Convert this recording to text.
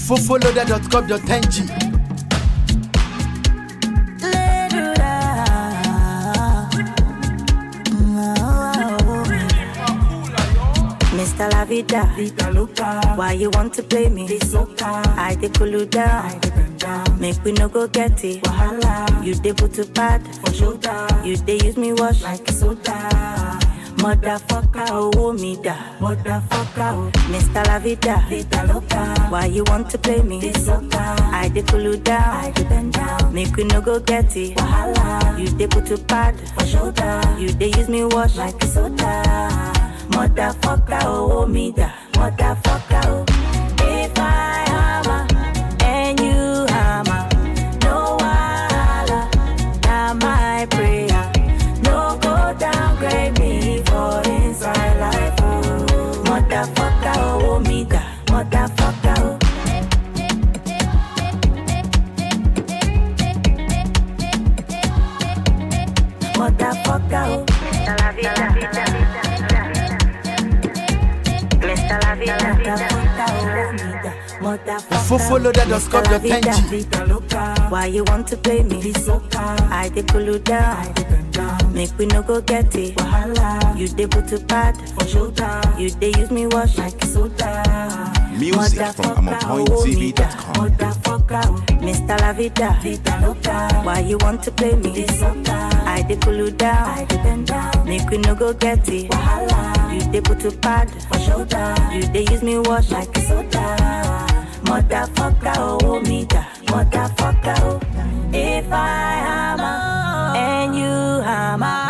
fofoloda.com.ng Mr. La Vida, Vida loca, why you want to play me? this loca, I dey cool you I down, dey bend down, make we no go get it. wahala, You dey put to pad, for shoulder, you dey use me wash. like soda, Motherfucker, oh me da. motherfucker, oh, Mr. La Vida, Vida loca, why you want to play me? this loca, I dey cool you I down, dey bend down, make we no go get it. wahala, You dey put to pad, for shoulder, you dey use me wash. like soda, Motherfucker, oh me da. Motherfucker, oh. If I hammer and you hammer, no wahala, na my prayer. No go downgrade me for inside life, oh. Motherfucker, oh me da. Motherfucker, oh. Motherfucker, oh. Mr. La Vida, Mr. La Vida, Motherfucker, oh me da. Motherfucker, fofoloda.com.ng Vida loca, Why you want to play me? this loca, I dey cool you I down, dey bend down, make we no go get it. wahala, You dey put to pad, for shoulder, you dey use me wash. like soda, Music from AmonPointTV.com. motherfucker, oh, Mr. La Vida, Vida loca, why you want to play me? this loca, I dey cool you I down, dey bend down, make we no go get it. wahala, You dey put to pad, for shoulder, you dey use me wash. like soda, Motherfucker, oh me da. Motherfucker, oh. If I hammer and you hammer,